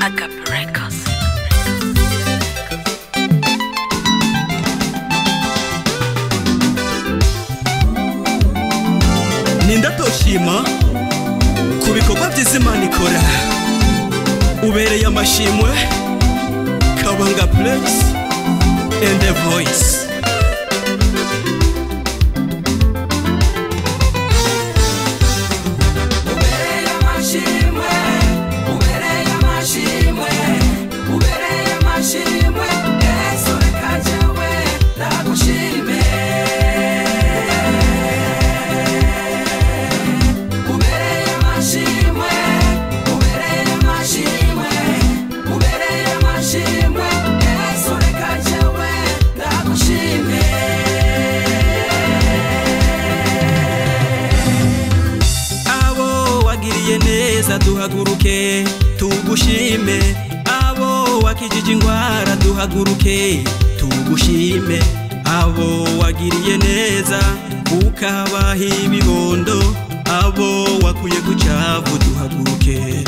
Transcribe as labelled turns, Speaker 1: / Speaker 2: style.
Speaker 1: Agape Records.
Speaker 2: nindatoshima ku bikorwa byiza imana ikora ubereye amashimwe kabanga puregisi endi voyisi
Speaker 3: ubereye amashimwe ubereye amashimwe ubereye amashimwe yesu reka jyewe ndagushime ubereye amashimwe ubereye amashimwe ubereye amashimwe yesu reka jyewe ndagushime
Speaker 2: abo wagiriye neza duhaguruke tugushime abo wakijije ingwara duhaguruke tugushime abo wagiriye neza ukabaha ibibondo abo wakuye ku cyavu duhaguruke